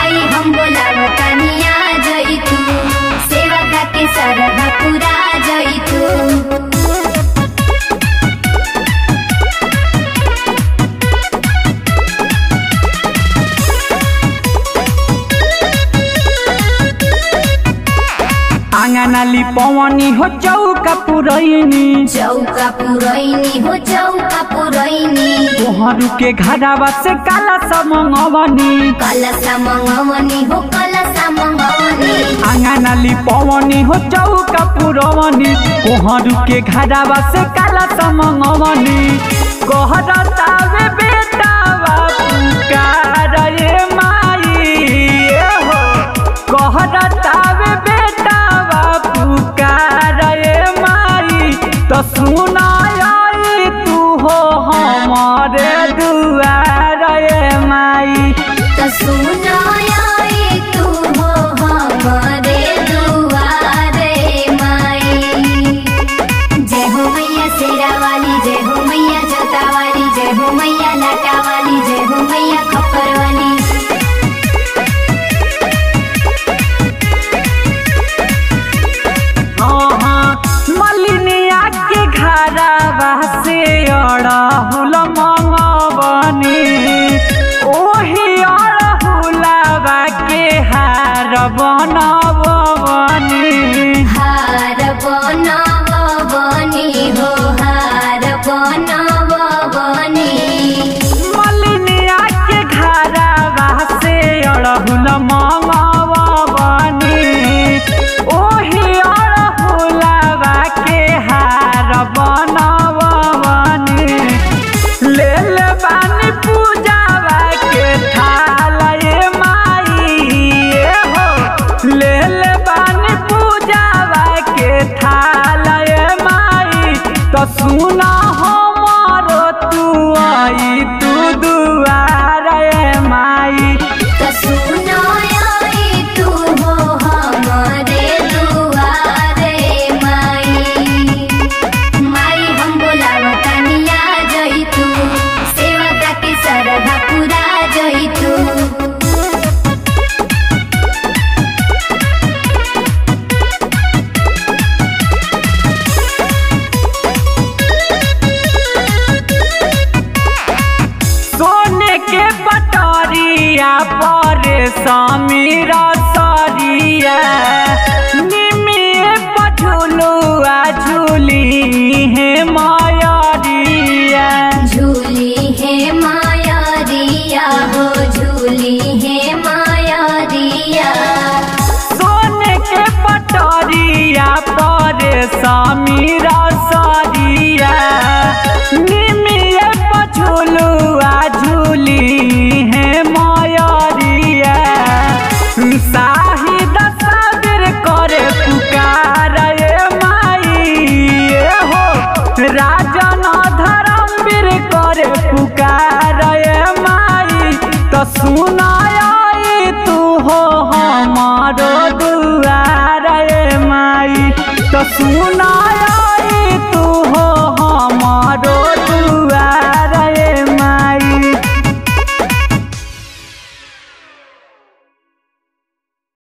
माई हम बोलावतानिया जई तू सेवा का के सरधा पूरा जई तू आंगनाली पवनी हो चौका पुरैनी चौका पुरैनी हो चौका पुरैनी तोहरू के घरावा से काला समंगवनी कलसा मंगवनी हो कलसा मंगवनी आंगनाली पवनी हो चौका पुरवनी तोहरू के घरावा से काला समंगवनी कहरतावे बेटावा पुकार रे माई ए हो कहरतावे बेटावा पुकार रे माई तो सुनाई तू हो हमारे दुआर रे माई त सुनाई तू हो हमरे दुआरे माई जय हो मैया शेरा वाली जय हो मैया जोता वाली जय हो मैया लाटा वाली जय हो मैया खप्पर वाली मलिनिया के घरावा से अड़हुल मंगवनी ओही अड़हुलवा के हार बनवनी हार बनवनी हो हार बनवनी मलिनिया के घरावा से अड़हुल मंगवनी ओही अड़हुलवा के हार बनवनी ले ले बानी पूजावा के थाल ए माई ए हो ले ले बानी पूजावा के थाल ए माई तो सुना हमारो तू आई तू दुआर ए माई त सुनाई तू हो हमरे दुआरे माई माई हम बोलावतानिया जई तू सेवा का के सरधा पूरा जई तू सोने के पटरिया पर समीर सरिया निमिए पझुलुआ झूली हे मायरिया झूली है माया रिया हो झूली है माया रिया सोने के पटरिया पर समीर सरिया निमिए पझुलुआ झूली हे मायरिया साहिद साबिर करे पुकार ए माई ए हो राजन धर्मवीर करे पुकार ए माई तो सुनाई तू हो हमारो दुआर ए माई तो सुनाई